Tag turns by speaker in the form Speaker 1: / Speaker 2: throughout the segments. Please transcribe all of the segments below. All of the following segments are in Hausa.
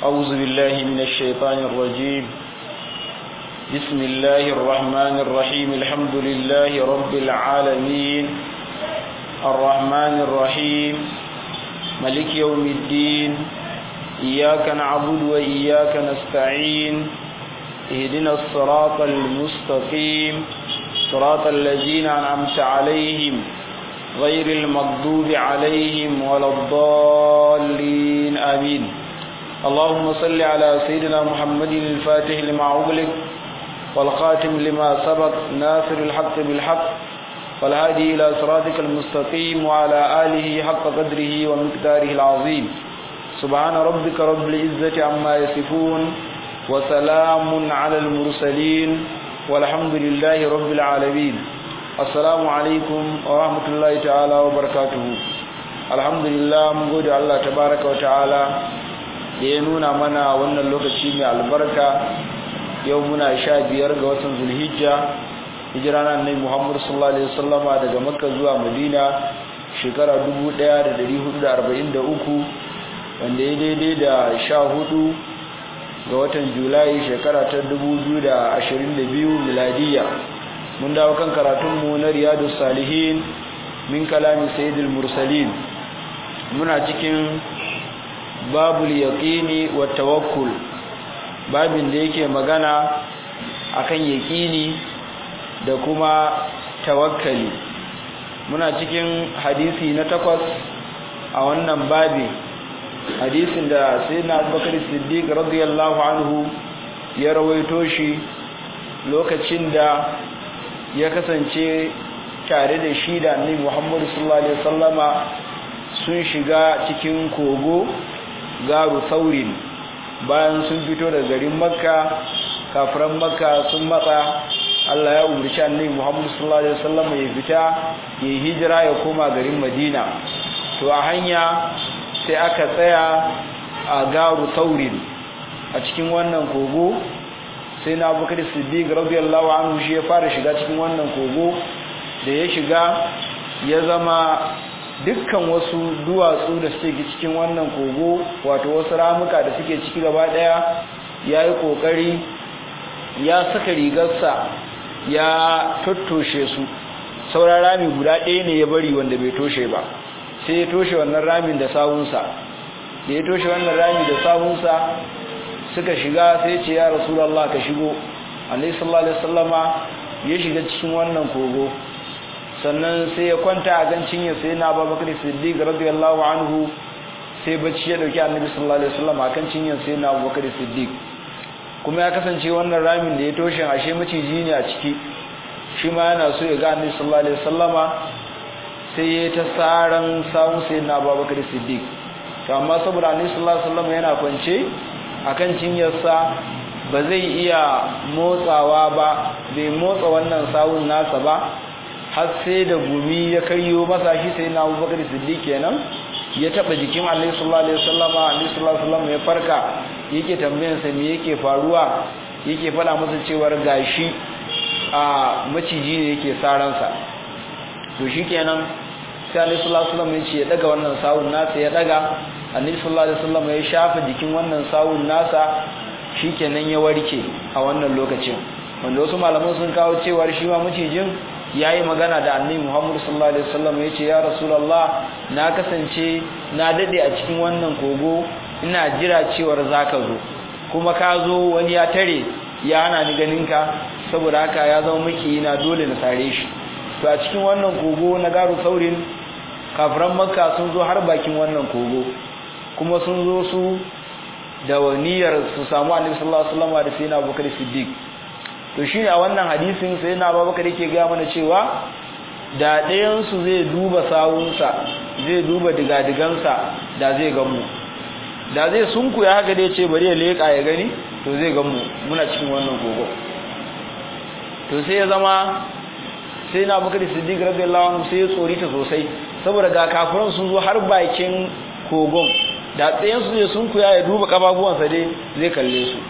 Speaker 1: أعوذ بالله من الشيطان الرجيم بسم الله الرحمن الرحيم الحمد لله رب العالمين الرحمن الرحيم ملك يوم الدين إياك نعبد وإياك نستعين اهدنا الصراط المستقيم صراط الذين أنعمت عليهم غير المغضوب عليهم ولا الضالين آمين اللهم صل على سيدنا محمد الفاتح لما أغلق والخاتم لما سبق ناصر الحق بالحق والهادي إلى صراطك المستقيم وعلى آله حق قدره ومقداره العظيم سبحان ربك رب العزة عما يصفون وسلام على المرسلين والحمد لله رب العالمين assalamu alaikum wa rahmatullahi ta'ala wa barakatuhu alhamdulillah mun gode Allah tabaraka wa ta'ala da ya nuna mana wannan lokaci mai albarka yau muna sha biyar ga watan zulhijja hijira na annabi Muhammad sallallahu alaihi wasallama daga Makka zuwa Madina shekara 1443 wanda ya daidai da sha hudu ga watan Julai shekara ta 2022 miladiyya mun dawo kan karatunmu na riyadu salihin min kalamin sayyidul mursalin muna cikin babul yaqini wa tawakkul babin da yake magana akan yaqini da kuma tawakkali muna cikin hadisi na takwas a wannan babi hadisin da sayyidina abubakar siddiq radiyallahu anhu ya rawaito shi lokacin da ya kasance tare da shi da annabi Muhammad sallallahu alaihi wasallama sun shiga cikin kogo garu saurin bayan sun fito daga garin Makka kafiran Makka sun matsa Allah ya umarci annabi Muhammad sallallahu alaihi wasallama ya fita ya hijira ya koma garin Madina to a hanya sai aka tsaya a garu saurin a cikin wannan kogo sai na abubakar siddiq radiyallahu anhu shi ya fara shiga cikin wannan kogo da ya shiga ya zama dukkan wasu duwatsu da suke cikin wannan kogo wato wasu ramuka da suke ciki gaba daya ya yi kokari ya saka rigarsa ya tattoshe su sauran rami guda ɗaya ne ya bari wanda bai toshe ba sai ya toshe wannan ramin da sawunsa da ya toshe wannan rami da sawunsa suka shiga sai ce ya rasulallah ka shigo alaihi sallallahu alaihi wasallama ya shiga cikin wannan kogo sannan sai ya kwanta a gan cinye sai na Abubakar Siddiq radiyallahu anhu sai bacci ya dauki Annabi sallallahu alaihi wasallama kan cinye sai na Abubakar Siddiq kuma ya kasance wannan ramin da ya toshe ashe maciji ne a ciki shi ma yana so ya ga Annabi sallallahu alaihi wasallama sai ya ta saran sawun sai na Abubakar Siddiq to amma saboda Annabi sallallahu alaihi wasallama yana kwance akan cinyarsa ba zai iya motsawa ba bai motsa wannan sawun nasa ba har sai da gumi ya karyo masa shi sai na abubakar siddiq kenan ya taba jikin alaihi sallallahu alaihi wasallama alaihi sallallahu alaihi wasallam ya farka yake tambayar sa me yake faruwa yake fada masa cewar gashi a maciji ne yake saransa to shikenan sai alaihi sallallahu alaihi wasallam ya ce ya daga wannan sawun nasa ya daga annabi sallallahu alaihi wasallam ya shafa jikin wannan sawun nasa shikenan ya warke a wannan lokacin wanda wasu malaman sun kawo cewa shi ma macijin yayi magana da annabi Muhammad sallallahu alaihi wasallam yace ya rasulullah na kasance na dade a cikin wannan kogo ina jira cewar zaka zo kuma ka zo wani ya tare ya hana ni ganin ka saboda haka ya zama miki na dole na sare shi to a cikin wannan kogo na garu saurin kafiran makka sun zo har bakin wannan kogo kuma sun zo su da niyyar su samu annabi sallallahu alaihi wasallam da sayyidina Abubakar Siddiq to shine a wannan hadisin sayyidina Abubakar yake ga mana cewa da ɗayan su zai duba sawunsa zai duba digadigansa da zai ga mu da zai sunkuya haka da yace bari ya leka ya gani to zai ga mu muna cikin wannan gogo to sai ya zama sai na Abubakar Siddiq radiyallahu anhu sai ya tsorita sosai saboda ga kafiran sun zo har bakin kogon da tsayensu ne sun kuya ya duba kafafuwansa dai zai kalle su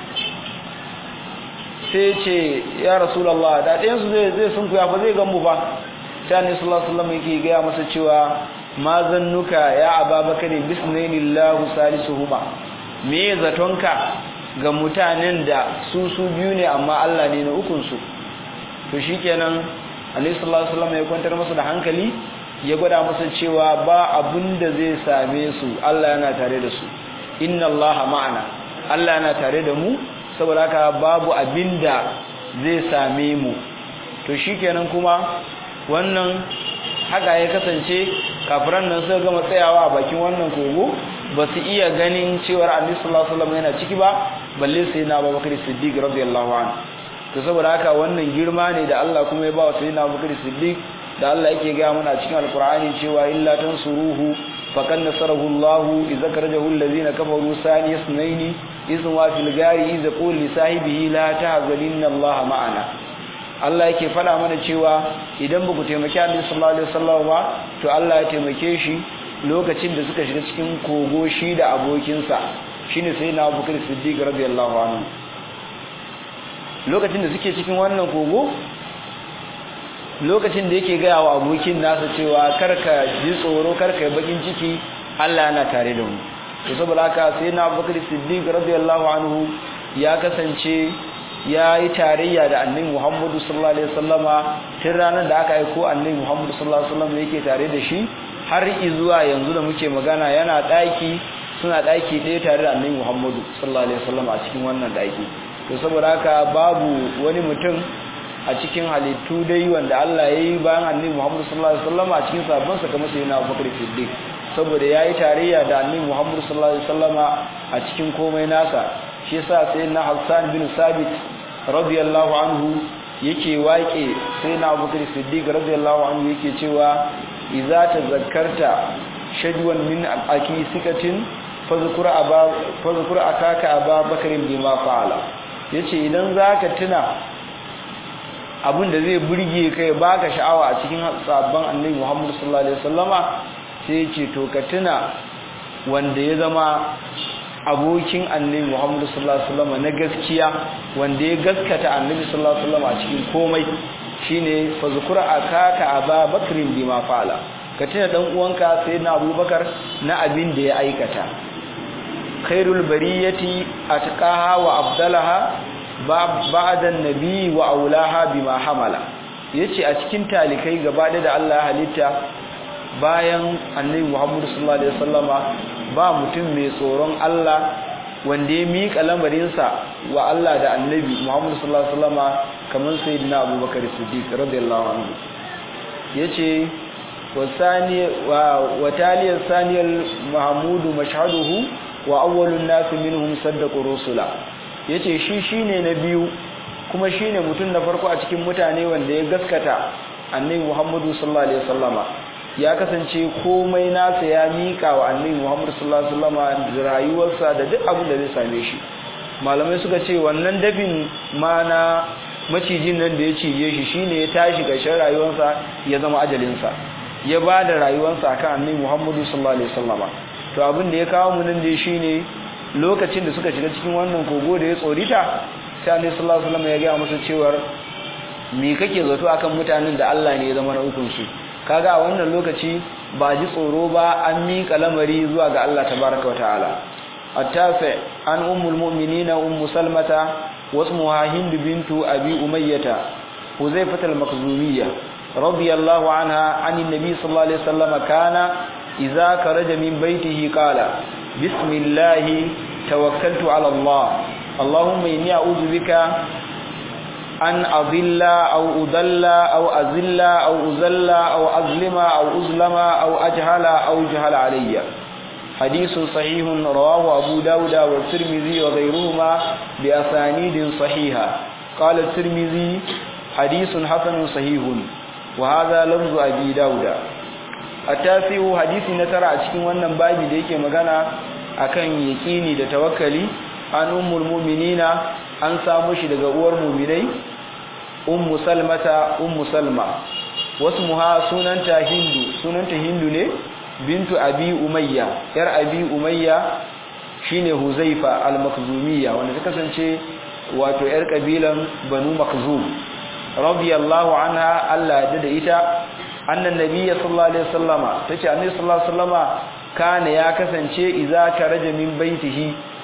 Speaker 1: sai ce ya rasulallah da tsayensu zai sun kuya ba zai gambu ba sai annabi sallallahu alaihi wasallam yake gaya masa cewa ma zannuka ya ababakar bisnailillahu salisuhuma me zatonka ga mutanen da su su biyu ne amma Allah ne na ukun su to shikenan Annabi sallallahu alaihi wasallam ya kwantar masa da hankali ya gwada masa cewa ba abin da zai same su Allah yana tare da su inna allaha ma'ana Allah yana tare da mu saboda haka babu abinda zai same mu to shikenan kuma wannan haka ya kasance kafiran nan suka gama tsayawa a bakin wannan kogo ba su iya ganin cewar annabi sallallahu alaihi wasallam yana ciki ba balle sai na Abubakar Siddiq radiyallahu anhu to saboda haka wannan girma ne da Allah kuma ya ba wa sayyidina Abubakar Siddiq da Allah yake ga mana cikin alqur'ani cewa illa tansuruhu faqad nasarahu Allah idza karajahu allazina kafaru sani isnaini izn wa fil gari idza qul li sahibihi la tahzanna Allah ma'ana Allah yake fada mana cewa idan ba ku taimaki Annabi sallallahu alaihi wasallam ba to Allah ya taimake shi lokacin da suka shiga cikin kogo shi da abokinsa shine sayyidina Abubakar Siddiq radiyallahu anhu lokacin da suke cikin wannan kogo lokacin da yake gaya wa abokin nasa cewa karka ji tsoro karka yi bakin ciki Allah yana tare da mu to saboda haka sai na Abubakar Siddiq radiyallahu anhu ya kasance ya yi tarayya da Annabi Muhammad sallallahu alaihi wasallama tun ranar da aka aiko Annabi Muhammad sallallahu alaihi wasallam yake tare da shi har zuwa yanzu da muke magana yana daki suna daki ɗaya tare da Annabi Muhammad sallallahu alaihi wasallama a cikin wannan daki to saboda haka babu wani mutum a cikin halittu dai wanda Allah ya yi bayan annabi Muhammad sallallahu alaihi wasallam a cikin sabon sa kamar sayyidina Abubakar Siddiq saboda yayi tarayya da annabi Muhammad sallallahu alaihi wasallam a cikin komai nasa shi yasa sayyidina Hassan bin Sabit radiyallahu anhu yake waƙe sayyidina Abubakar Siddiq radiyallahu anhu yake cewa idza tazakkarta shadwan min aki sikatin fazkur aba fazkur akaka aba bakarin bima fa'ala yace idan zaka tuna abin da zai burge kai baka sha'awa a cikin sabon annabi Muhammad sallallahu alaihi wasallama sai yace to ka tuna wanda ya zama abokin annabi Muhammad sallallahu alaihi wasallama na gaskiya wanda ya gaskata annabi sallallahu alaihi wasallama a cikin komai shine fazkura akaka aba bakrin bima fa'ala ka tuna dan uwanka sayyidina abubakar na abin da ya aikata khairul bariyati atqaha wa abdalaha ba'da nabi wa aulaha bima hamala yace a cikin talikai gaba da Allah ya halitta bayan annabi Muhammad sallallahu alaihi wasallama ba mutum mai tsoron Allah wanda ya miƙa lamarinsa wa Allah da annabi Muhammad sallallahu alaihi wasallama kamar sayyidina Abubakar Siddiq radiyallahu anhu yace wasani wa wataliyar saniyal mahmudu mashhaduhu wa awwalun nas minhum saddaqu rusula yace shi shine na biyu kuma shine mutum na farko a cikin mutane wanda ya gaskata annabi Muhammadu sallallahu alaihi wasallama ya kasance komai nasa ya mika wa annabi Muhammadu sallallahu alaihi wasallama da rayuwarsa da duk abin da zai same shi malamai suka ce wannan dafin ma na macijin nan da ya cije shi shine ya tashi ƙarshen rayuwarsa ya zama ajalinsa ya ba da rayuwarsa akan annabi Muhammadu sallallahu alaihi wasallama to abin da ya kawo mu nan dai shine lokacin da suka shiga cikin wannan kogo da ya tsorita sai annabi sallallahu alaihi wasallam ya ga musu cewar me kake zato akan mutanen da Allah ne ya zama na ukun su kaga a wannan lokaci ba ji tsoro ba an miƙa lamari zuwa ga Allah tabaraka wa ta'ala at-tafi an ummul mu'minina ummu salmata wasmuha hind bintu abi umayyah huzaifah al-makhzumiyya radiyallahu anha anin nabi sallallahu alaihi wasallam kana idza kharaja min baytihi qala bismillah tawakkaltu ala Allah اللهم إني أعوذ بك أن أضل أو أضل أو أزل أو أزل أو أظلم أو أظلم أو أجهل أو جهل علي حديث صحيح رواه أبو داود والترمذي وغيرهما بأسانيد صحيحة قال الترمذي حديث حسن صحيح وهذا لفظ أبي داود التاسع حديث نترى أشكي wannan babi da yake magana akan yakini da tawakkali an ummul mu'minina an samu shi daga uwar mu'minai ummu salmata ummu salma wasmuha sunanta hindu sunanta hindu ne bintu abi umayya yar abi umayya shine huzaifa al-makhzumiyya wanda ta kasance wato yar kabilan banu makhzum radiyallahu anha Allah ya da ita annan nabiyyi sallallahu alaihi wasallama tace annabi sallallahu alaihi wasallama kana ya kasance idza karaja min baitihi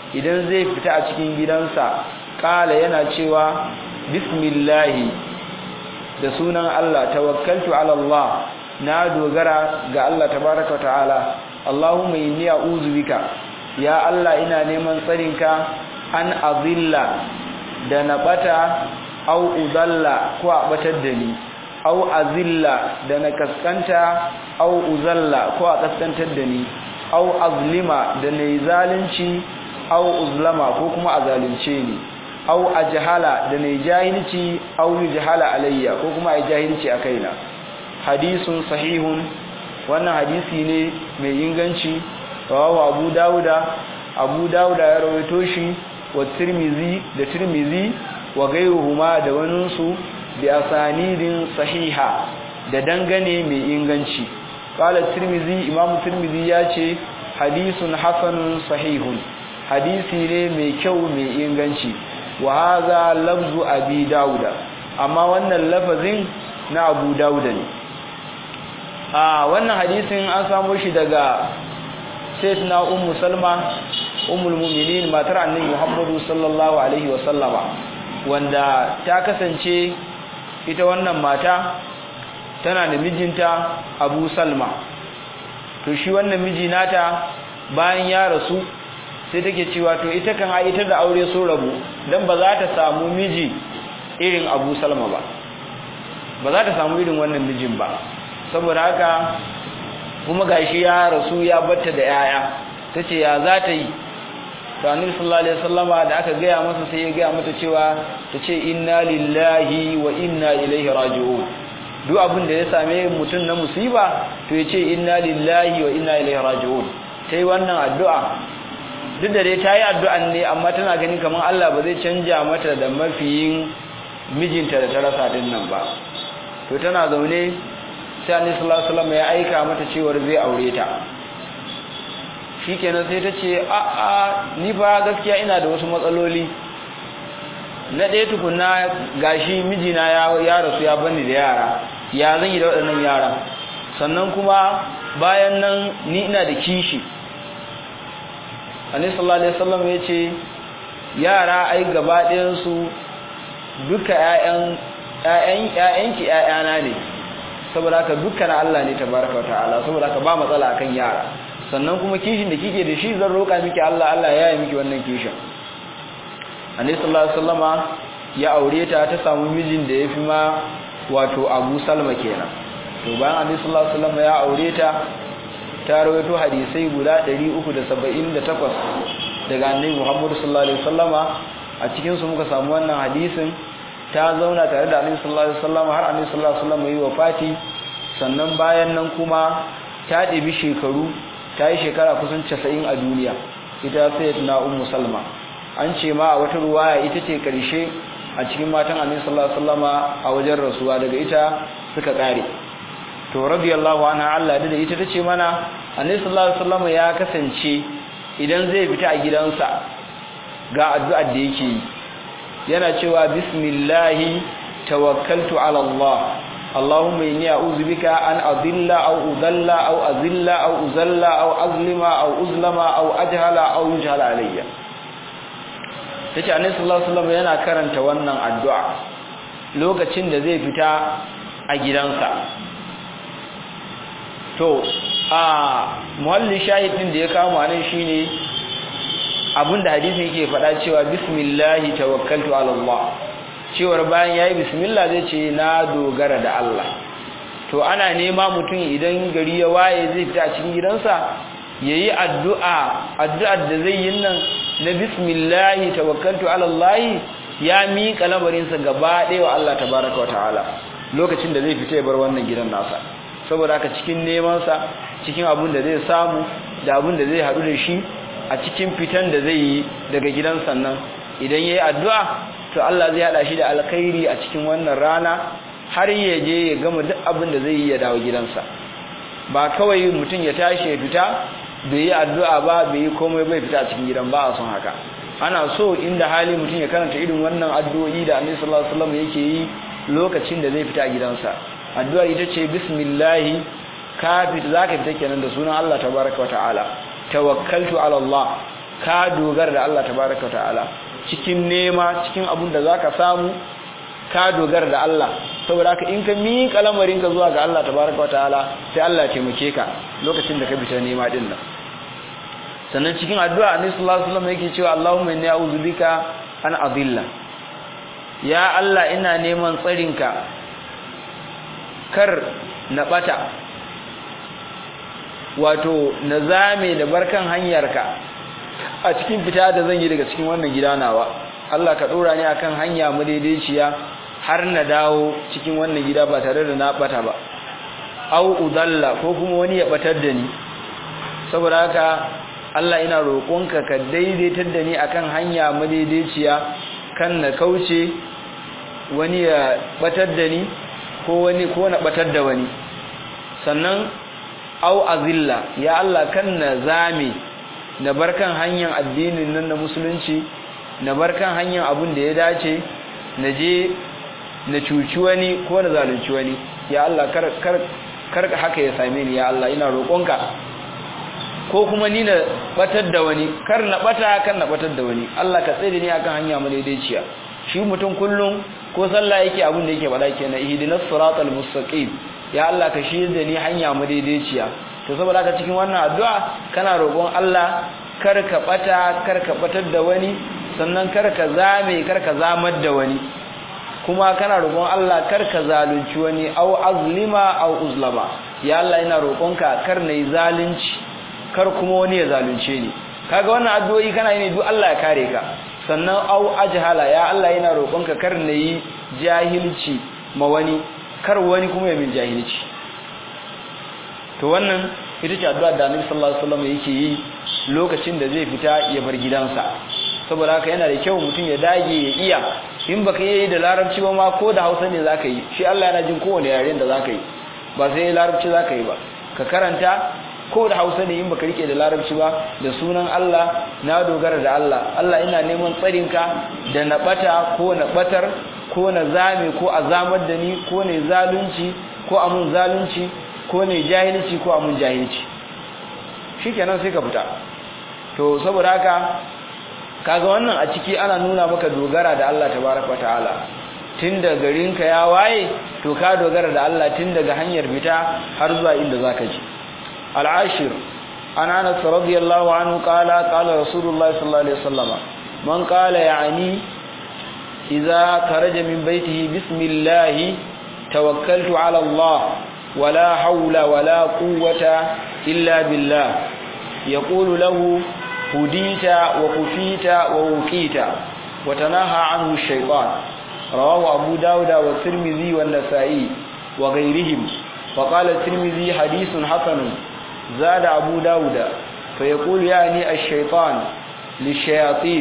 Speaker 1: idan zai fita a cikin gidansa kala yana cewa bismillahi da sunan Allah tawakkaltu ala Allah na dogara ga Allah tabaraka wa ta'ala Allahumma inni a'udhu bika ya Allah ina neman tsarinka an azilla da na bata au uzalla ko a batar da ni au azilla da na kaskanta au uzalla ko a kaskantar da ni au azlima da na yi zalunci au uzlama ko kuma a zalunce ni au ajhala da na yi jahilci au yujhala alayya ko kuma a jahilci a kaina hadisun sahihun wannan hadisi ne mai inganci rawahu abu dauda abu dauda ya rawaito shi wa tirmizi da tirmizi wa gairuhuma da waninsu bi asanidin sahiha da dangane mai inganci qala tirmizi imam tirmizi ya ce hadisun hasanun sahihun hadisi ne mai kyau mai inganci wa hadha lafzu abi dauda amma wannan lafazin na abu dauda ne a wannan hadisin an samo shi daga sayyidina ummu salma ummul mu'minin matar annabi muhammadu sallallahu alaihi wa sallama wanda ta kasance ita wannan mata tana da mijinta abu salma to shi wannan miji nata bayan ya rasu sai take cewa to ita kan a ita da aure so rabu dan ba za ta samu miji irin abu salma ba ba za ta samu irin wannan mijin ba saboda haka kuma gashi ya rasu ya batta da yaya tace ya za ta yi to annabi sallallahu alaihi wasallama da aka gaya masa sai ya gaya mata cewa tace inna lillahi wa inna ilaihi raji'un duk abin da ya same mutum na musiba to yace inna lillahi wa inna ilaihi raji'un tai wannan addu'a duk da dai tayi addu'an ne amma tana ganin kaman Allah ba zai canja mata da mafiyin mijinta da ta rasa din nan ba to tana zaune sai annabi sallallahu alaihi wasallam ya aika mata cewa zai aure ta shikenan sai ta ce a a ni fa gaskiya ina da wasu matsaloli na ɗaya tukunna gashi mijina ya ya rasu ya bani da yara ya zan yi da waɗannan yara sannan kuma bayan nan ni ina da kishi annabi sallallahu alaihi wasallam ya ce yara ai gaba ɗayan su duka ƴaƴan ƴaƴan ƴaƴanki ƴaƴana ne saboda haka dukkan Allah ne tabaraka ta'ala saboda haka ba matsala akan yara sannan kuma kishin da kike da shi zan roka miki Allah Allah ya yi miki wannan kishin Annabi sallallahu alaihi wasallama ya aure ta ta samu mijin da yafi ma wato Abu Salma kenan to bayan Annabi sallallahu alaihi wasallama ya aure ta ta rawaito hadisai guda 378 daga Annabi Muhammad sallallahu alaihi wasallama a cikin su muka samu wannan hadisin ta zauna tare da Annabi sallallahu alaihi wasallam har Annabi sallallahu alaihi wasallam yi wafati sannan bayan nan kuma ta ɗebi shekaru ta yi shekara kusan 90 a duniya ita sayyidatuna ummu salma an ce ma a wata ruwaya ita ce karshe a cikin matan Annabi sallallahu alaihi wasallam a wajen rasuwa daga ita suka kare to radiyallahu anha Allah da ita tace mana Annabi sallallahu alaihi wasallam ya kasance idan zai fita a gidansa ga addu'ar da yake yi yana cewa bismillahi tawakkaltu ala Allah Allahumma inni a'udhu bika an adilla aw udalla aw azilla aw uzalla aw azlima aw uzlama aw ajhala aw yujhala alayya tace annabi sallallahu alaihi wasallam yana karanta wannan addu'a lokacin da zai fita a gidansa to a muhalli shahidin da ya kawo anan shine abinda hadisin yake faɗa cewa bismillahi tawakkaltu ala Allah cewar bayan yayi bismillah zai ce na dogara da Allah to ana nema mutum idan gari ya waye zai fita a cikin gidansa yayi addu'a addu'ar da zai yi nan na bismillahi tawakkaltu ala Allah ya miƙa lamarinsa gaba ɗaya wa Allah tabaraka wa ta'ala lokacin da zai fita ya bar wannan gidan nasa saboda haka cikin neman sa cikin abin da zai samu da abin da zai haɗu da shi a cikin fitan da zai yi daga gidan sannan idan yayi addu'a to Allah zai hada shi da alkhairi a cikin wannan rana har ya je ya gama duk abin da zai yi ya dawo gidansa ba kawai mutum ya tashi ya fita bai yi addu'a ba bai yi komai bai fita a cikin gidan ba a son haka ana so inda hali mutum ya karanta irin wannan addu'o'i da Annabi sallallahu alaihi wasallam yake yi lokacin da zai fita a gidansa addu'a ita ce bismillah ka fita zaka fita kenan da sunan Allah tabaraka wa ta'ala tawakkaltu ala Allah ka dogara da Allah tabaraka ta'ala cikin nema cikin abun da zaka samu ka dogara da Allah saboda haka in ka miƙa lamarin ka zuwa ga Allah tabaraka ta'ala sai Allah ya taimake ka lokacin da ka fita nema din nan sannan cikin addu'a annabi sallallahu alaihi wasallam yake cewa Allahumma inni a'udhu bika an adilla ya Allah ina neman tsarinka kar na bata wato na zame da barkan hanyarka a cikin fita da zan yi daga cikin wannan gida nawa Allah ka dora ni akan hanya madaidaiciya har na dawo cikin wannan gida ba tare da na bata ba au udalla ko kuma wani ya batar da ni saboda haka Allah ina roƙonka ka daidaitar da ni akan hanya madaidaiciya kan na kauce wani ya batar da ni ko wani ko na batar da wani sannan au azilla ya Allah kan na zame na barkan hanyar addinin nan na musulunci na barkan hanyar abun da ya dace na je na cuci wani ko na zalunci wani ya Allah kar kar kar haka ya same ni ya Allah ina roƙonka ko kuma ni na batar da wani kar na bata kan na batar da wani Allah ka tsare ni akan hanya mu daidaiciya shi mutum kullum ko sallah yake abin da yake bada kenan ihdinas siratal mustaqim ya Allah ka shi da ni hanya mu daidaiciya to saboda haka cikin wannan addu'a kana roƙon Allah kar ka bata kar ka batar da wani sannan kar ka zame kar ka zamar da wani kuma kana roƙon Allah kar ka zalunci wani au azlima au uzlama ya Allah ina roƙonka kar nayi zalunci kar kuma wani ya zalunce ni kaga wannan addu'o'i kana yi ne duk Allah ya kare ka sannan au ajhala ya Allah yana roƙonka kar nayi jahilci ma wani kar wani kuma ya min jahilci to wannan ita ce addu'a da Annabi sallallahu alaihi wasallam yake yi lokacin da zai fita ya bar gidansa saboda haka yana da kyau mutum ya dage ya iya in baka yi da larabci ba ma ko da Hausa ne zaka yi shi Allah yana jin kowane yaren da zaka yi ba sai larabci zaka yi ba ka karanta ko da hausa ne in baka rike da larabci ba da sunan Allah na dogara da Allah Allah ina neman tsarinka da na bata ko na batar ko na zame ko a zamar da ni ko ne zalunci ko amun zalunci ko ne jahilci ko amun jahilci shikenan sai ka fita to saboda haka kaga wannan a ciki ana nuna maka dogara da Allah tabaraka ta'ala tun da garinka ya waye to ka dogara da Allah tun daga hanyar fita har zuwa inda zaka je العاشر عن انس رضي الله عنه قال قال رسول الله صلى الله عليه وسلم من قال يعني اذا خرج من بيته بسم الله توكلت على الله ولا حول ولا قوه الا بالله يقول له هديت وكفيت ووقيت وتناهى عنه الشيطان رواه ابو داود والترمذي والنسائي وغيرهم وقال الترمذي حديث حسن زاد أبو داود فيقول يعني الشيطان للشياطين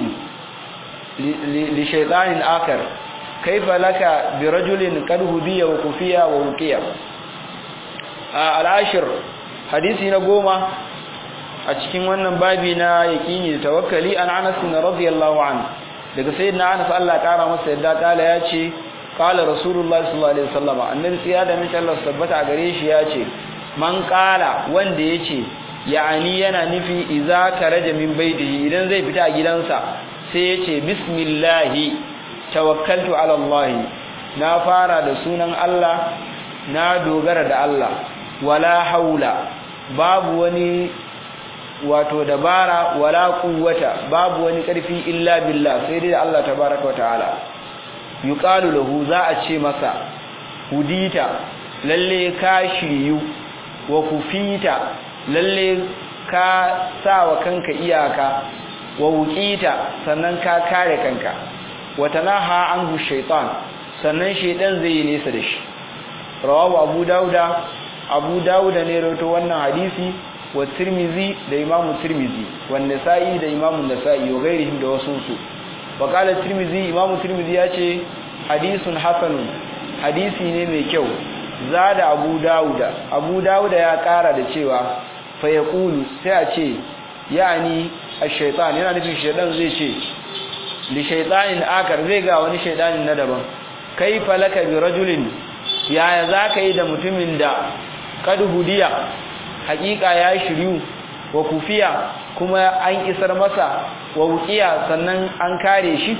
Speaker 1: لشيطان آخر كيف لك برجل قد هدي وكفية ووقية آه العاشر حديثي نقوم أتكين wannan babi na yakini da tawakkali an Anas radiyallahu anhu daga sayyidina Anas Allah kara masa yadda kala yace qala rasulullahi sallallahu alaihi wasallam annabi tsiya da min Allah tabbata gare shi yace man kala wanda yace ya'ani yana nufi idza karaja min baitihi idan zai fita a gidansa sai yace bismillahi tawakkaltu ala Allah na fara da sunan Allah na dogara da Allah wala haula babu wani wato dabara wala quwwata babu wani karfi illa billah sai dai Allah tabaaraka ta'ala yuqalu lahu za a ce masa hudita lalle ka shiryu wa kufita lalle ka sawa kanka iyaka wa wuqita sannan ka kare kanka wa tanaha anhu shaytan sannan shaydan zai yi nesa da shi rawahu abu dauda abu dauda ne rawaito wannan hadisi wa tirmizi da imamu tirmizi wa nasa'i da imamu nasa'i wa gairihim da wasu su wa qala tirmizi imamu tirmizi ya ce hadisun hasanun hadisi ne mai kyau zada abu dauda abu dauda ya kara da cewa fa yaqulu sai a ce yani ash-shaytan yana nufin shaydan zai ce li shaytanin akar zai ga wani shaydanin na daban kaifa laka bi rajulin yaya zaka yi da mutumin da kad hudiya hakika ya shiryu wa kufiya kuma an isar masa wa wuqiya sannan an kare shi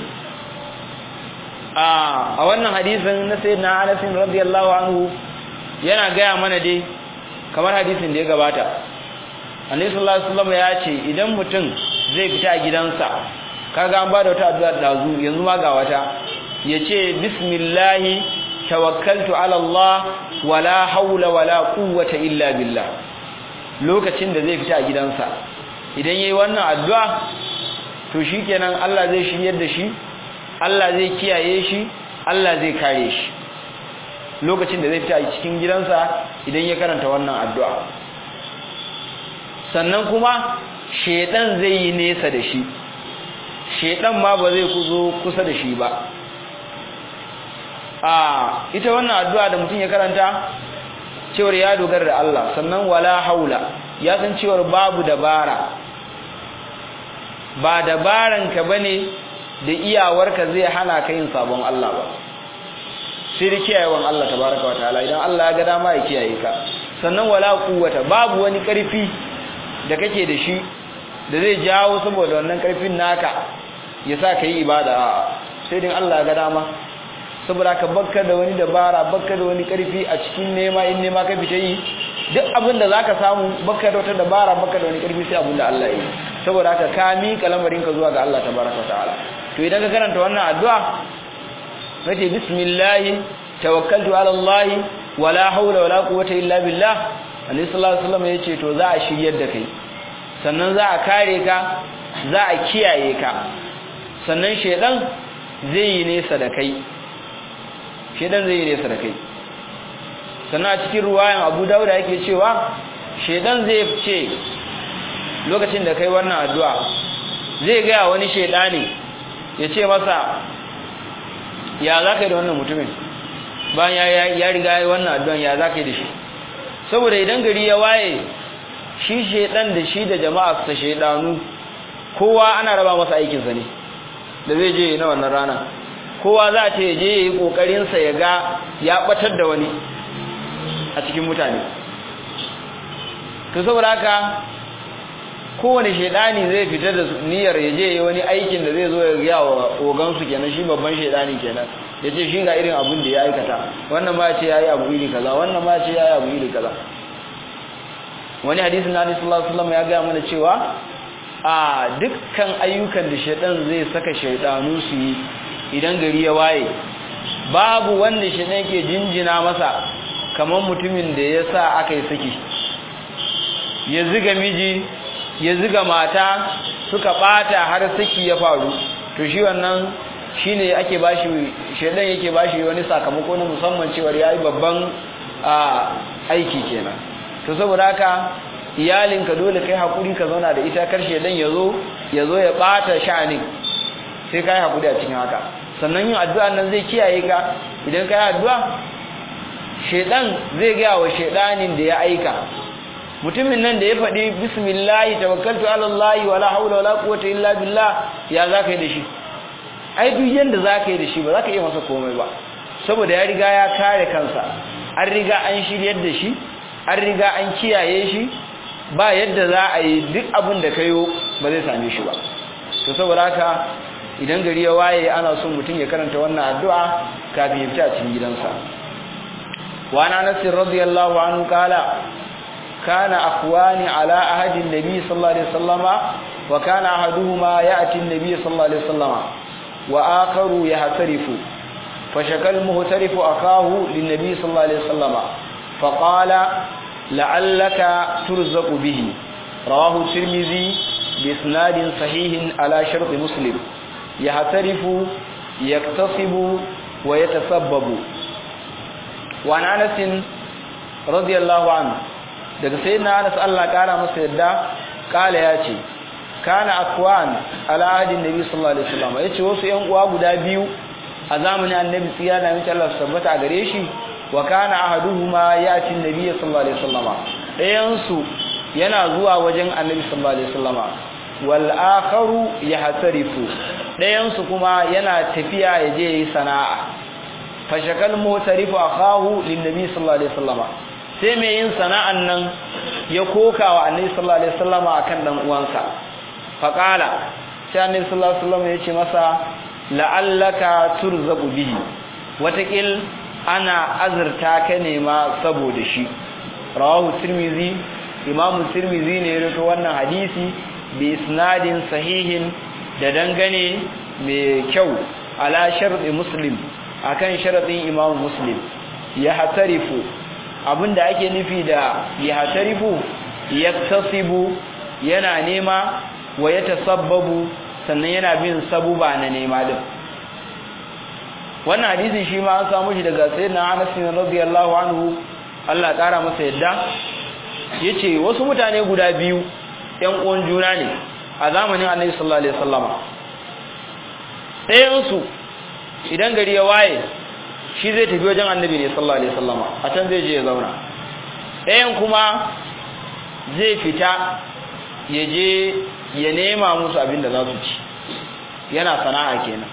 Speaker 1: a wannan hadisin na sayyidina Anas radiyallahu anhu yana gaya mana dai kamar hadisin da ya gabata Annabi sallallahu alaihi wasallam ya ce idan mutum zai fita a gidansa kaga an bada wata addu'a dazu yanzu ma ga wata yace bismillah tawakkaltu ala Allah wala haula wala quwwata illa billah lokacin da zai fita a gidansa idan yayi wannan addu'a to shikenan Allah zai shiryar da shi Allah zai kiyaye shi Allah zai kare shi lokacin da zai fita a cikin gidansa idan ya karanta wannan addu'a sannan kuma shedan zai yi nesa da shi shedan ma ba zai kuzo kusa da shi ba a ita wannan addu'a da mutum ya karanta cewar ya dogara da Allah sannan wala haula ya san cewar babu dabara ba dabaran ka bane da iyawarka zai hana ka yin sabon Allah ba sai da kiyayewan Allah tabaraka wataala idan Allah ya ga dama ya kiyaye ka sannan wala quwwata babu wani karfi da kake da shi da zai jawo saboda wannan karfin naka ya sa ka yi ibada sai din Allah ya ga dama saboda ka bakka da wani dabara bakka da wani karfi a cikin nema in nema ka fita yi duk abin da zaka samu bakka da wata dabara bakka da wani karfi sai abin da Allah ya yi saboda haka ka miƙa lamarin ka zuwa ga Allah tabaraka ta'ala to idan ka karanta wannan addu'a kace bismillah tawakkaltu ala Allah wala hawla wala quwwata illa billah Annabi sallallahu alaihi wasallam yace to za a shiryar da kai sannan za a kare ka za a kiyaye ka sannan shedan zai yi nesa da kai shedan zai yi nesa da kai sannan a cikin ruwayan Abu Dawud yake cewa shedan zai ce lokacin da kai wannan addu'a zai ga wani shedani ya ce masa ya za ka yi da wannan mutumin bayan ya riga ya wannan addu'an ya za ka yi da shi saboda idan gari ya waye shi shedan da shi da jama'a sa shedanu kowa ana raba masa aikinsa ne da zai je na wannan rana kowa za ta je ya yi ƙoƙarinsa ya ga ya ɓatar da wani a cikin mutane to saboda haka kowane shaidani zai fita da niyyar ya je wani aikin da zai zo ya gaya wa ogansu kenan shi babban shaidani kenan ya ce shi ga irin abin da ya aikata wannan ma ce ya yi abu iri kaza wannan ma ce ya yi abu iri kaza wani hadisin na hadisi sallallahu alaihi ya gaya mana cewa a dukkan ayyukan da shaidan zai saka shaidanu su yi idan gari ya waye babu wanda shaidan ke jinjina masa kamar mutumin da ya sa aka yi saki ya ziga miji ya ziga mata suka bata har saki ya faru to shi wannan shine ake bashi shedan yake bashi wani sakamako na musamman cewa yayi babban aiki kenan to saboda haka iyalinka dole kai hakuri ka zauna da ita kar shedan yazo yazo ya bata sha'anin sai kai hakuri a cikin haka sannan yin addu'a nan zai kiyaye ka idan kai addu'a shedan zai ga wa shedanin da ya aika mutumin nan da ya faɗi bismillah tawakkaltu ala Allah wala hawla wala quwwata illa billah ya zaka yi da shi ai duk yanda zaka yi da shi ba zaka iya masa komai ba saboda ya riga ya kare kansa an riga an shiryar da shi an riga an kiyaye shi ba yadda za a yi duk abin da kayo ba zai same shi ba to saboda haka idan gari ya waye ana son mutum ya karanta wannan addu'a kafin ya fita a cikin gidansa wa ana nasir radiyallahu anhu kala كان أخوان على أهد النبي صلى الله عليه وسلم وكان أحدهما يأتي النبي صلى الله عليه وسلم وآخر يهترف فشكى المهترف أخاه للنبي صلى الله عليه وسلم فقال لعلك ترزق به رواه الترمذي بإسناد صحيح على شرط مسلم يهترف يكتصب ويتسبب وعن أنس رضي الله عنه daga sai na Anas Allah kara masa yadda kala ya ce kana akwan ala adin nabi sallallahu alaihi wasallam yace wasu yan uwa guda biyu a zamanin annabi tsiya da mutum Allah tabbata a gare shi wa kana ahaduhuma yati nabi sallallahu alaihi wasallam dayan su yana zuwa wajen annabi sallallahu alaihi wasallam wal akharu yahtarifu dayan su kuma yana tafiya ya je yi sana'a fashakal mutarifu akahu lin nabi sallallahu alaihi wasallam sai mai yin sana'an nan ya koka wa annabi sallallahu alaihi wasallama akan dan uwansa faqala sai annabi sallallahu alaihi wasallam ya ce masa la'allaka turzaqu bihi watakil ana azurta ka ne ma saboda shi rawahu tirmizi imamu tirmizi ne ya rawaito wannan hadisi bi isnadin sahihin da dangane mai kyau ala sharɗi muslim akan sharadin imamu muslim ya hatarifu abinda ake nufi da ya hatarifu yaktasibu yana nema wa ya tasabbabu sannan yana bin sabuba na nema din wannan hadisin shi ma an samu shi daga sayyidina Anas radiyallahu anhu Allah kara masa yadda yace wasu mutane guda biyu ɗan uwan juna ne a zamanin Annabi sallallahu alaihi wasallama ɗayan su idan gari ya waye shi zai tafi wajen Annabi ne sallallahu alaihi wasallama a can zai je ya zauna ɗayan kuma zai fita ya je ya nema musu abin da za su ci yana sana'a kenan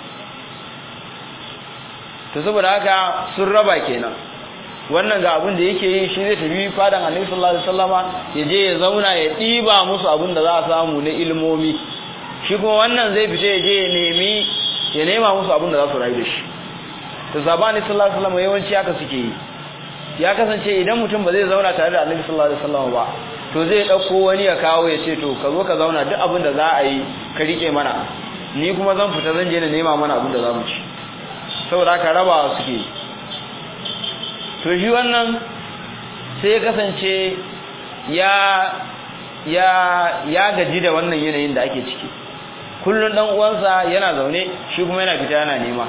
Speaker 1: to saboda haka sun raba kenan wannan ga abin da yake yi shi zai tafi fadan annabi sallallahu alaihi wasallama ya je ya zauna ya diba musu abin da za a samu na ilmomi shi kuma wannan zai fita ya je ya nemi ya nema musu abin da za su rayu da shi to sabani sallallahu alaihi wasallama yawanci haka suke yi ya kasance idan mutum ba zai zauna tare da annabi sallallahu alaihi wasallama ba to zai dauko wani ya kawo ya ce to ka zo ka zauna duk abin da za a yi ka rike mana ni kuma zan fita zan je na nema mana abin da za mu ci saboda haka rabawa suke to shi wannan sai ya kasance ya ya ya gaji da wannan yanayin da ake ciki kullun dan uwansa yana zaune shi kuma yana fita yana nema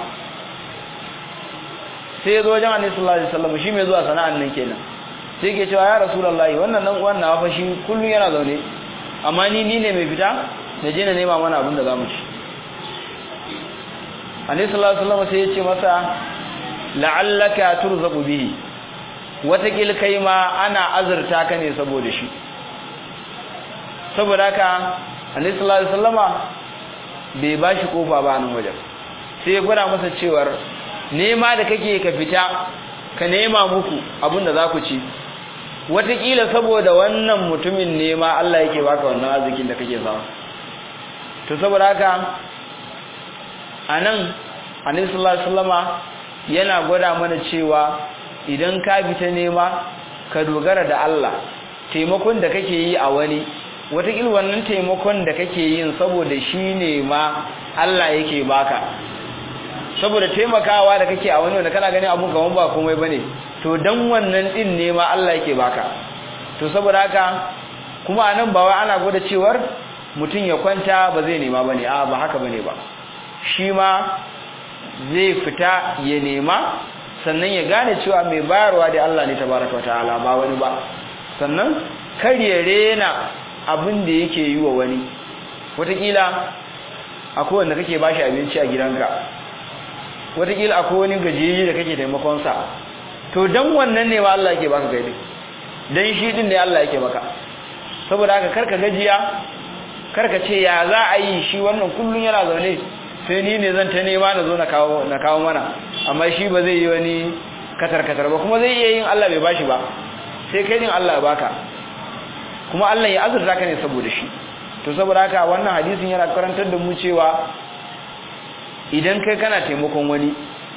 Speaker 1: sai ya zo wajen annabi sallallahu alaihi wasallam shi mai zuwa sana'an nan kenan sai ke cewa ya rasulullahi wannan dan uwan na fa shi kullun yana zaune amma ni ni ne mai fita na je na nema mana abin da zamu ci annabi sallallahu alaihi wasallam sai ya ce masa la'allaka turzaqu bihi watakil kai ma ana azurta ka ne saboda shi saboda haka annabi sallallahu alaihi wasallama bai bashi kofa ba nan wajen sai ya gwada masa cewar nema da kake ka fita ka nema muku abinda za ku ci watakila saboda wannan mutumin nema Allah yake baka wannan arzikin da kake samu to saboda haka anan annabi sallallahu alaihi wasallama yana gwada mana cewa idan ka fita nema ka dogara da Allah taimakon da kake yi a wani watakila wannan taimakon da kake yin saboda shi ne ma Allah yake baka saboda taimakawa da kake a wani wanda kana ganin abun kaman ba komai bane to dan wannan din ne ma Allah yake baka to saboda haka kuma anan ba wai ana gwada cewar mutum ya kwanta ba zai nema bane a ba haka bane ba shi ma zai fita ya nema sannan ya gane cewa mai bayarwa da Allah ne tabaraka wataala ba wani ba sannan kar ya rena abin da yake yi wa wani wataƙila akwai wanda kake bashi abinci a gidanka wataƙila akwai wani gajiyi da kake taimakonsa to dan wannan ne ma Allah yake baka gaidi dan shi din ne Allah yake baka saboda haka karka gajiya karka ce ya za a yi shi wannan kullun yana zaune sai ni ne zan ta nema na zo na kawo na kawo mana amma shi ba zai yi wani katar katar ba kuma zai iya yin Allah bai bashi ba sai kai din Allah ya baka kuma Allah ya azurta ka ne saboda shi to saboda haka wannan hadisin yana karantar da mu cewa idan kai kana taimakon wani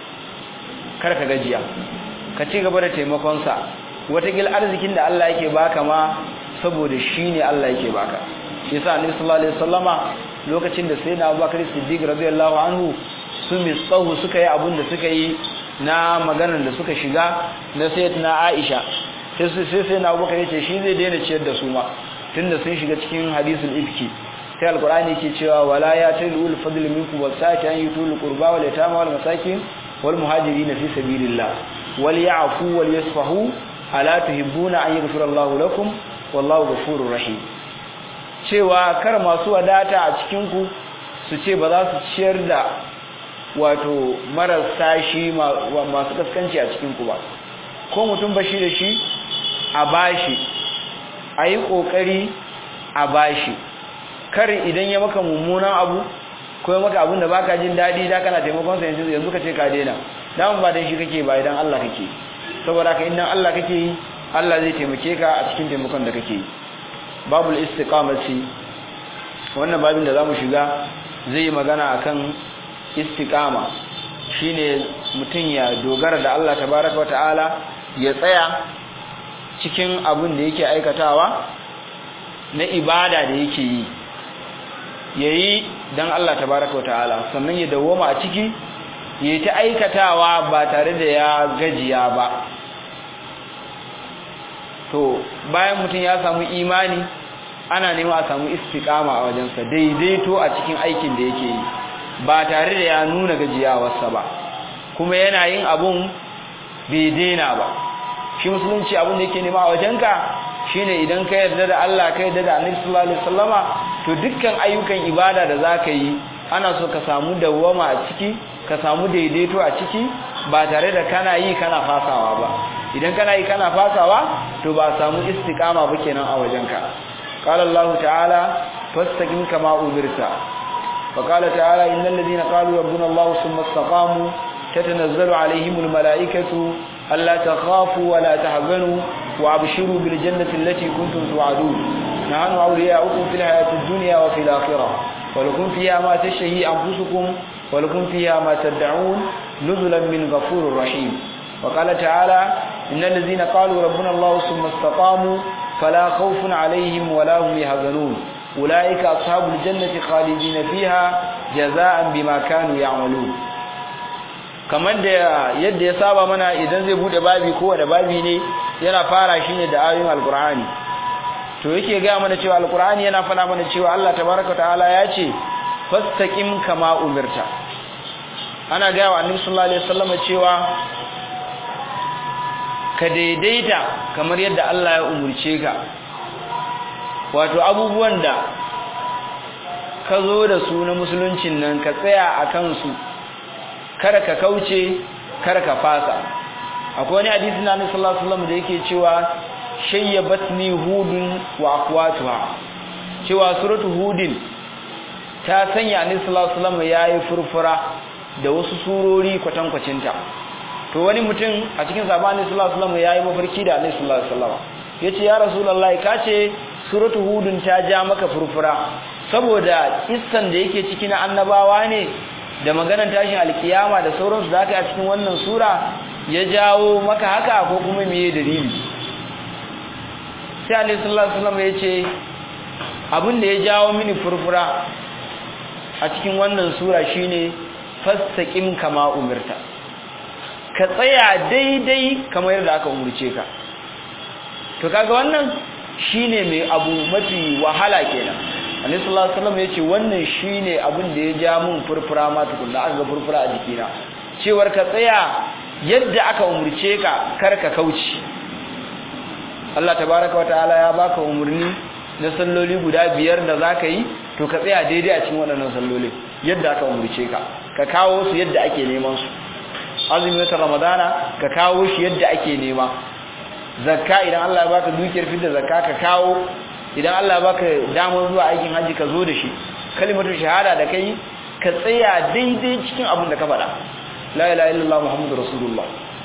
Speaker 1: kar ka gajiya ka ci gaba da taimakon sa watakil arzikin da Allah yake baka ma saboda shi ne Allah yake baka yasa annabi sallallahu alaihi wasallama lokacin da sayyidina Abubakar Siddiq radiyallahu anhu su misahu suka yi abun da suka yi na maganar da suka shiga na sayyidina Aisha sai sai sai na Abubakar yace shi zai daina ciyar da su ma tunda sun shiga cikin hadisul ifki sai alqur'ani yake cewa wala ya tilul fadl minkum wasati an yutul qurba wal yatama wal masakin wal muhajirin fi sabilillah wal ya'fu wal yasfahu ala tuhibbuna an yaghfira Allahu lakum wallahu ghafurur rahim cewa kar masu wadata a cikin ku su ce ba za su ciyar da wato marasa shi masu kaskanci a cikin ku ba ko mutum bashi da shi a bashi a yi ƙoƙari a bashi kar idan ya maka mummunan abu ko ya maka abin da baka jin daɗi da kana taimakon sa yanzu yanzu ka ce ka daina damun ba dan shi kake ba idan Allah kake saboda ka idan Allah kake yi Allah zai taimake ka a cikin taimakon da kake yi babul istiqamati wannan babin da zamu shiga zai yi magana akan istiqama shine mutum ya dogara da Allah tabaraka ta'ala ya tsaya cikin abin da yake aikatawa na ibada da yake yi yayi dan Allah tabaraka ta'ala sannan ya dawoma a ciki yayi ta aikatawa ba tare da ya gajiya ba to bayan mutum ya samu imani ana nema a samu istiqama a wajensa daidaito a cikin aikin da yake yi ba tare da ya nuna gajiyawarsa ba kuma yana yin abun bai daina ba shi musulunci abun da yake nema a wajenka shine idan ka yarda da Allah ka yarda da Annabi sallallahu alaihi wasallama to dukkan ayyukan ibada da zaka yi ana so ka samu dawwama a ciki ka samu daidaito a ciki ba tare da kana yi kana fasawa ba idan kana yi kana fasawa to ba samu istiqama ba kenan a wajenka qala Allah ta'ala fastaqim kama umirta wa qala ta'ala innal ladina qalu rabbuna Allah thumma istaqamu tatanazzalu alaihimul malaikatu alla takhafu wa la tahzanu wa abshiru bil jannati allati kuntum tu'adun nahnu awliya'ukum fil hayatid dunya wa fil akhirah wa lakum fiha ma tashtahi anfusukum wa lakum fiha ma tad'un nuzulan min ghafurir rahim وقال تعالى إن الذين قالوا ربنا الله ثم استقاموا فلا خوف عليهم ولا هم يحزنون أولئك أصحاب الجنة خالدين فيها جزاء بما كانوا يعملون kamar da yadda ya saba mana idan zai bude babi ko da babi ne yana fara shi ne da ayoyin alkur'ani to yake ga mana cewa alkur'ani yana fada mana cewa Allah tabaraka ta'ala ya ce fastaqim kama umirta ana ga wa annabi sallallahu alaihi wasallam cewa ka daidaita kamar yadda Allah ya umurce ka wato abubuwan da ka zo da su na musuluncin nan ka tsaya a kansu kada ka kauce kada ka fasa akwai wani hadisi na Annabi sallallahu alaihi wasallam da yake cewa shayyabatni hudun wa akhwatuha cewa suratu hudin ta sanya Annabi sallallahu alaihi wasallam yayi furfura da wasu surori kwatankwacinta to wani mutum a cikin sabani sallallahu alaihi wasallam yayi mafarki da Annabi sallallahu alaihi wasallam yace ya rasulullahi kace suratu hudun ta ja maka furfura saboda kissan da yake ciki na annabawa ne da maganar tashin alkiyama da sauransu da aka yi a cikin wannan sura ya jawo maka haka ko kuma meye dalili sai Annabi sallallahu alaihi wasallam yace abin da ya jawo mini furfura a cikin wannan sura shine fastaqim kama umirta ka tsaya daidai kamar yadda aka umurce ka to kaga wannan shine mai abu mafi wahala kenan Annabi sallallahu alaihi wasallam yace wannan shine abin da ya ja mun furfura ma tukunna aka ga furfura a jikina cewar ka tsaya yadda aka umurce ka kar ka kauce Allah tabaaraka wataala ya baka umurni na salloli guda biyar da zaka yi to ka tsaya daidai a cikin waɗannan salloli yadda aka umurce ka ka kawo su yadda ake neman su azumin watan ramadana ka kawo shi yadda ake nema zakka idan Allah ya baka dukiyar fitar zakka ka kawo idan Allah ya baka damar zuwa aikin haji ka zo da shi kalimatu shahada da kai ka tsaya daidai cikin abin da ka faɗa la ilaha illallah muhammadur rasulullah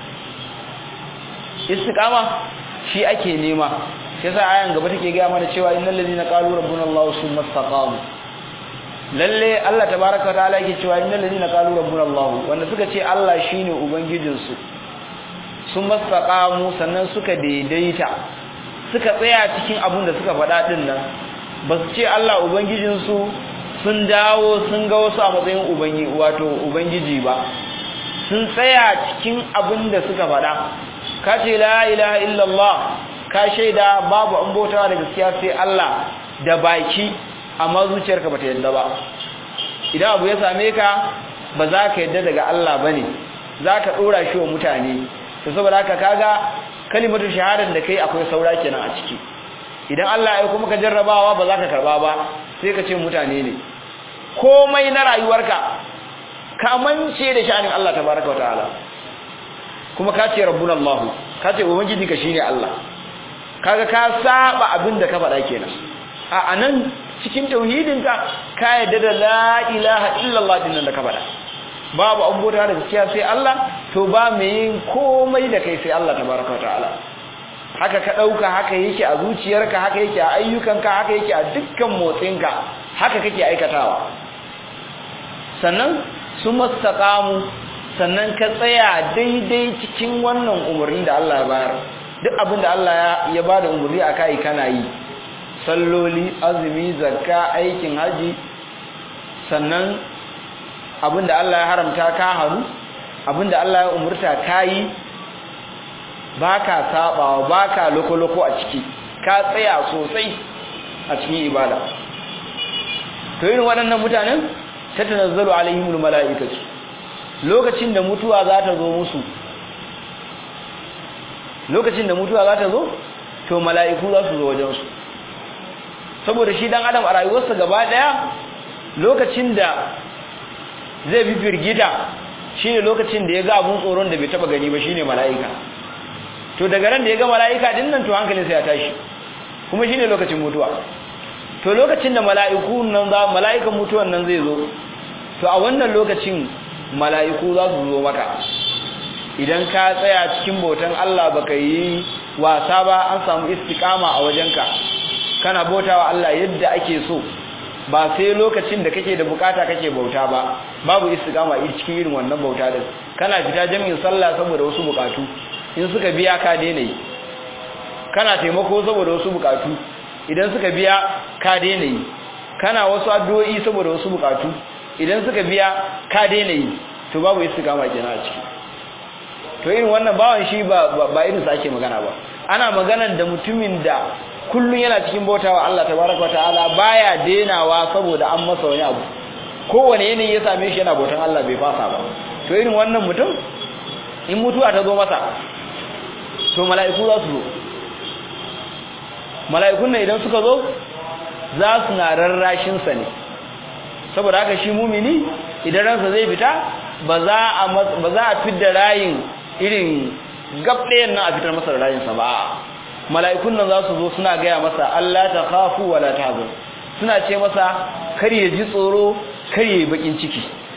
Speaker 1: istiqama shi ake nema sai sa ayan gaba take ga mana cewa innal ladina qalu rabbuna allah summa istaqamu lalle Allah tabaaraka wa ta'ala yake cewa innal ladina qalu rabbuna allah wanda suka ce Allah shine ubangijinsu sun mastaqamu sannan suka daidaita suka tsaya cikin abin da suka faɗa din nan ba su ce Allah ubangijinsu sun dawo sun ga wasu a matsayin ubangi wato ubangiji ba sun tsaya cikin abin da suka faɗa ka ce la ilaha illallah ka shaida babu an bautawa da gaskiya sai Allah da baki amma zuciyarka bata yadda ba idan abu ya same ka ba za ka yadda daga Allah bane za ka ɗora shi wa mutane to saboda haka kaga kalimatu shahadar da kai akwai saura kenan a ciki idan Allah ya kuma ka jarrabawa ba za ka karba ba sai ka ce mutane ne komai na rayuwarka ka mance da sha'anin Allah tabaraka wa ta'ala kuma ka ce rabbuna Allah ka ce ubangiji ka shine Allah kaga ka saba abin da ka faɗa kenan a anan cikin tauhidinka ka yadda da la ilaha illallah din da ka faɗa babu abubuwa da gaskiya sai Allah to ba mai yin komai da kai sai Allah tabaraka ta'ala haka ka dauka haka yake a zuciyarka haka yake a ayyukanka haka yake a dukkan motsinka haka kake aikatawa sannan su mastaqamu sannan ka tsaya daidai cikin wannan umarni da Allah ya bayar duk abin da Allah ya bada umarni akai kana yi salloli azumi zakka aikin haji sannan abin da Allah ya haramta ka haru abin da Allah ya umurta ka yi baka sabawa baka loko-loko a ciki ka tsaya sosai a cikin ibada to irin waɗannan mutanen ta tanazzalu alaihimul mala'ikatu lokacin da mutuwa za ta zo musu lokacin da mutuwa za ta zo to mala'iku za su zo wajen su saboda shi dan adam a rayuwarsa gaba daya lokacin da zai bi firgita shine lokacin da ya ga abun tsoron da bai taba gani ba shine mala'ika to daga ran da ya ga mala'ika din nan to hankalinsa ya tashi kuma shine lokacin mutuwa to lokacin da mala'iku nan za mala'ikan mutuwan nan zai zo to a wannan lokacin mala'iku za su zo maka idan ka tsaya cikin bautan Allah baka yi wasa ba an samu istiqama a wajenka kana bautawa Allah yadda ake so ba sai lokacin da kake da bukata kake bauta ba babu istiqama a cikin irin wannan bauta din kana fita jami'in sallah saboda wasu bukatu in suka biya ka daina yi kana taimako saboda wasu bukatu idan suka biya ka daina yi kana wasu addu'o'i saboda wasu bukatu idan suka biya ka daina yi to babu istiqama kenan a ciki to irin wannan bawan shi ba ba irin sa ake magana ba ana maganar da mutumin da kullun yana cikin bautawa Allah tabaraka ta'ala baya denawa saboda an masa wani abu kowane yanayi ya same shi yana bautan Allah bai fasa ba to irin wannan mutum in mutuwa ta zo masa to mala'iku za su zo mala'ikun nan idan suka zo za su na rarrashin sa ne saboda haka shi mumini idan ransa zai fita ba za a ba za a fidda rayin irin gabɗayan nan a fitar masa da rayinsa ba mala'ikun nan za su zo suna gaya masa Allah ta khafu wala tahzan suna ce masa kar ya ji tsoro kar ya yi bakin ciki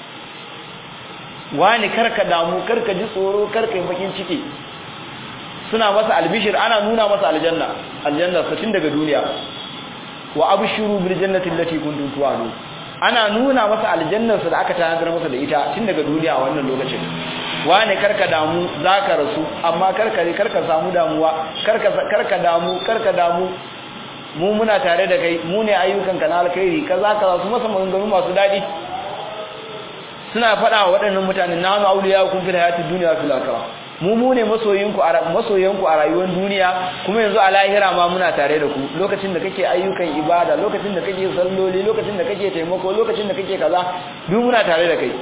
Speaker 1: wani karka damu karka ji tsoro karka yi bakin ciki suna masa albishir ana nuna masa aljanna aljanna satin daga duniya wa abshiru bil jannati allati kuntum tu'adun ana nuna masa aljannarsa da aka tanadar masa da ita tun daga duniya a wannan lokacin wane karka damu zaka rasu amma karka karka samu damuwa karka karka damu karka damu mu muna tare da kai mu ne ayyukan ka na alkhairi kaza kaza su masa maganganu masu dadi suna faɗa wa waɗannan mutanen nanu auliya kun fil hayati dunya fil akhirah mu mu ne masoyinku a masoyanku a rayuwar duniya kuma yanzu a lahira ma muna tare da ku lokacin da kake ayyukan ibada lokacin da kake salloli lokacin da kake taimako lokacin da kake kaza duk muna tare da kai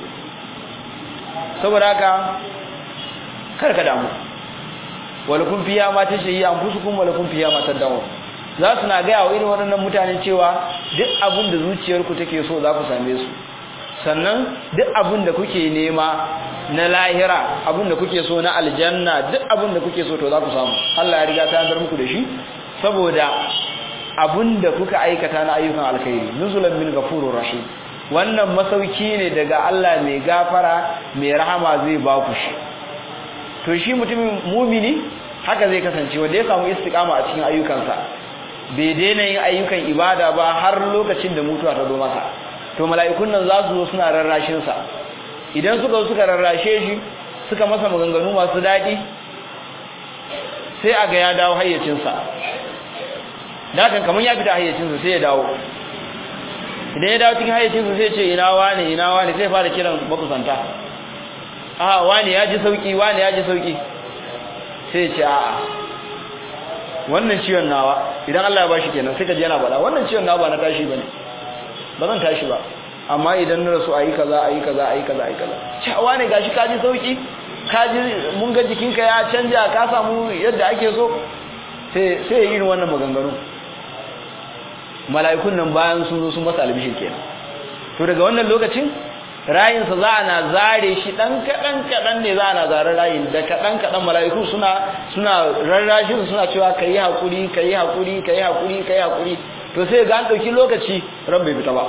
Speaker 1: saboda haka karka damu walakum fiya ma tashayi anfusukum walakum fiya ma tadawun za su na gaya wa irin waɗannan mutane cewa duk abin da zuciyarku take so za ku same su sannan duk abin da kuke nema na lahira abin da kuke so na aljanna duk abin da kuke so to za ku samu Allah ya riga ta yanzar muku da shi saboda abin da kuka aikata na ayyukan alkhairi nuzulan min ghafurur rahim wannan masauki ne daga Allah mai gafara mai rahama zai ba ku shi to shi mutumin mumini haka zai kasance wanda ya samu istiqama a cikin ayyukansa bai daina yin ayyukan ibada ba har lokacin da mutuwa ta zo masa to mala'ikun nan za su zo suna rarrashin sa idan suka zo suka rarrashe shi suka masa maganganu masu daɗi sai a ga ya dawo hayyacinsa dakan kamar ya fita hayyacinsa sai ya dawo idan ya dawo cikin hayyacinsa sai ce ina wane ina wane sai fara kiran makusanta a wane ya ji sauki wane ya ji sauki sai ce a'a wannan ciwon nawa idan Allah ya bashi kenan sai ka ji yana faɗa wannan ciwon nawa ba na tashi bane ba zan tashi ba amma idan na rasu ayi kaza ayi kaza ayi kaza ayi kaza cewa ne gashi ka ji sauki ka ji mun ga jikinka ya canja ka samu yadda ake so sai sai ya irin wannan maganganu mala'ikun nan bayan sun zo sun masa albishir kenan to daga wannan lokacin rayinsa za a na zare shi dan kadan kadan ne za a na zare rayin da kadan kadan mala'iku suna suna rarrashin suna cewa kai hakuri kai hakuri kai hakuri kai hakuri to sai ga an dauki lokaci ran bai fita ba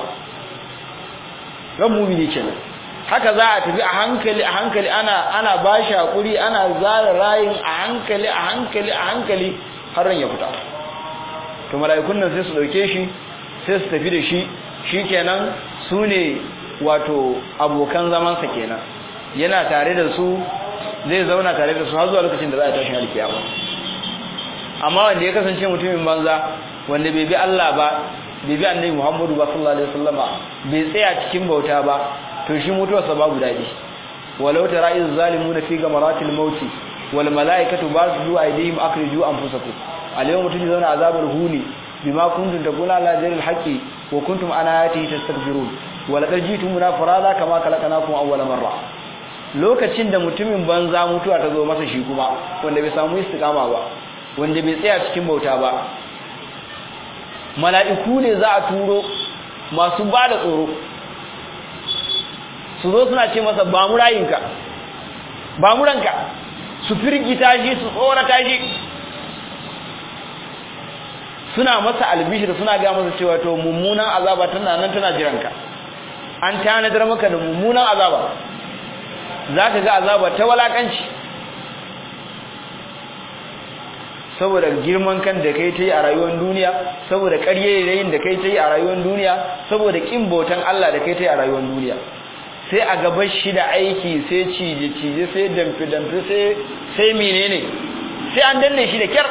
Speaker 1: ran mumini kenan haka za a tafi a hankali a hankali ana ana bashi hakuri ana zare rayin a hankali a hankali a hankali har ran ya fita to mala'ikun nan sai su dauke shi sai su tafi da shi shikenan su ne wato abokan zamansa kenan yana tare da su zai zauna tare da su har zuwa lokacin da za a tashi alkiyama amma wanda ya kasance mutumin banza wanda bai bi Allah ba bai bi annabi Muhammadu ba sallallahu alaihi wasallama bai tsaya cikin bauta ba to shi mutuwarsa babu dadi walau tara iz zalimuna fi gamaratil maut wal malaikatu basudu aydihim akhriju anfusakum alyawma tujzauna azabal huni bima kuntum taquluna la jaril haqqi wa kuntum an ayatihi tastakbirun wa laqad jitumuna farada kama khalaqnakum awwala marra lokacin da mutumin banza mutuwa ta zo masa shi kuma wanda bai samu istiqama ba wanda bai tsaya cikin bauta ba mala'iku ne za a turo masu ba da tsoro su zo suna ce masa ba mu rayinka ba mu ranka su firgita shi su tsorata shi suna masa albishir suna ga masa cewa to mummunan azaba tana nan tana jiranka an tanadar maka da mummunan azaba za ka ga azaba ta walakanci saboda girman kan da kai ta yi a rayuwar duniya saboda ƙaryayyayin da kai ta yi a rayuwar duniya saboda ƙin bautan Allah da kai ta yi a rayuwar duniya sai a gabar shi da aiki sai cije-cije sai damfe-damfe sai menene sai an danne shi da kyar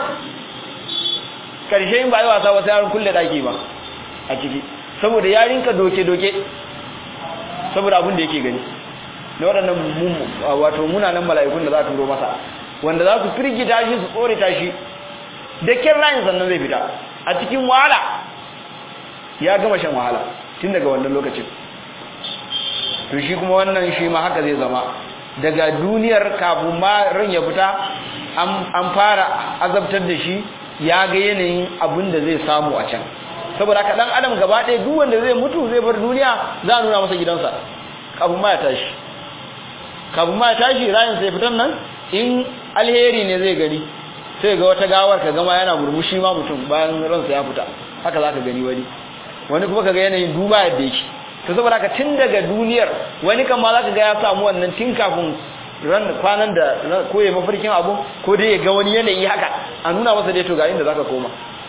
Speaker 1: ƙarshe yin ba yi wasa wasu yarin kulle ɗaki ba a ciki saboda yarinka doke-doke saboda abin da yake gani na waɗannan wato munanan mala'ikun da za a turo masa wanda za su firgita shi su tsore shi da kin rayin sannan zai fita a cikin wahala ya gama shan wahala tun daga wannan lokacin to shi kuma wannan shi ma haka zai zama daga duniyar kafin ma ran ya fita an fara azabtar da shi ya ga yanayin abin da zai samu a can saboda haka dan adam gaba ɗaya duk wanda zai mutu zai bar duniya za a nuna masa gidansa kafin ma ya tashi kafin ma ya tashi rayin sai fitan nan in alheri ne zai gani sai ga wata gawar ka gama yana murmushi ma mutum bayan ransa ya fita haka za ka gani wani wani kuma ka ga yanayin duba yadda yake to saboda haka tun daga duniyar wani kan ma za ka ga ya samu wannan tun kafin ran kwanan da ko ya mafarkin abu ko dai ya ga wani yanayi haka a nuna masa dai to ga inda zaka koma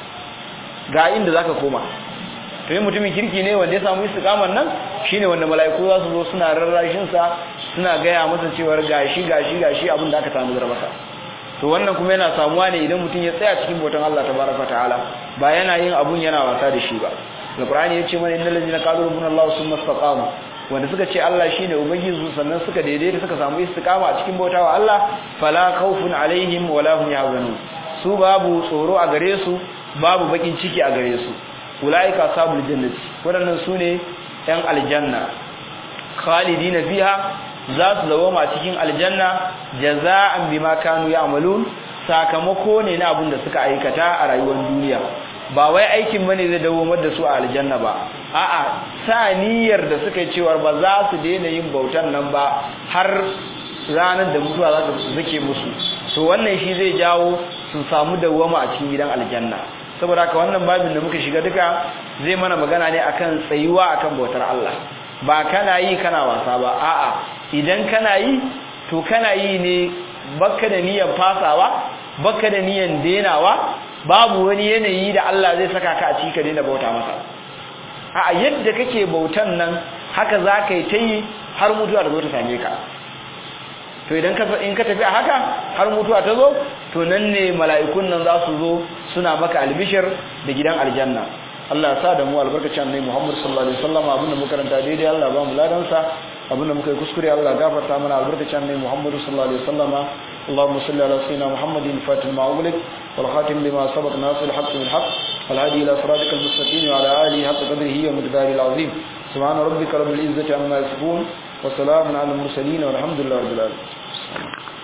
Speaker 1: ga inda zaka koma to yin mutumin kirki ne wanda ya samu istiqamar nan shine wanda mala'iku za su zo suna rarrashin sa suna gaya masa cewa gashi gashi gashi abin da aka tanadar masa to wannan kuma yana samuwa ne idan mutum ya tsaya cikin bautan Allah tabaraka ta'ala ba yana yin abun yana wasa da shi ba alqur'ani yace mana innal ladina qalu rabbuna Allah summa istaqamu wanda suka ce Allah shine ubangiji su sannan suka daidaita suka samu istiqama a cikin bautawa Allah fala khawfun alaihim wala hum yahzanun su babu tsoro a gare su babu bakin ciki a gare su ulaika sabul jannati wadannan sune yan aljanna khalidina fiha za su zawoma cikin aljanna jaza'an bima kanu ya'malun sakamako ne na abin da suka aikata a rayuwar duniya ba wai aikin bane zai dawomar da su a aljanna ba a'a saniyar da suka yi cewa ba za su daina yin bautan nan ba har ranar da mutuwa za su zake musu to wannan shi zai jawo su samu dawoma a cikin gidan aljanna saboda haka wannan babin da muka shiga duka zai mana magana ne akan tsayuwa akan bautar Allah ba kana yi kana wasa ba a'a idan kana yi to kana yi ne baka da niyyar fasawa baka da niyyar denawa babu wani yanayi da Allah zai saka ka a ciki ka daina bauta masa a'a yadda kake bautan nan haka za ka yi ta yi har mutuwa ta zo ta same ka to idan ka in ka tafi a haka har mutuwa ta zo to nan ne mala'ikun nan za su zo suna maka albishir da gidan aljanna Allah ya sa da mu albarkacin annabi Muhammad sallallahu alaihi wasallam abinda muka karanta daidai Allah ba mu ladan sa abinda muka yi kuskure Allah gafarta mana albarkacin annabi Muhammad sallallahu alaihi wasallam اللهم صل على سيدنا محمد الفاتح ما أغلق والخاتم لما سبق ناصر الحق بالحق والهادي إلى صراطك المستقيم وعلى آله حق قدره ومقداره العظيم سبحان ربك رب العزة عما يصفون وسلام على المرسلين والحمد لله رب العالمين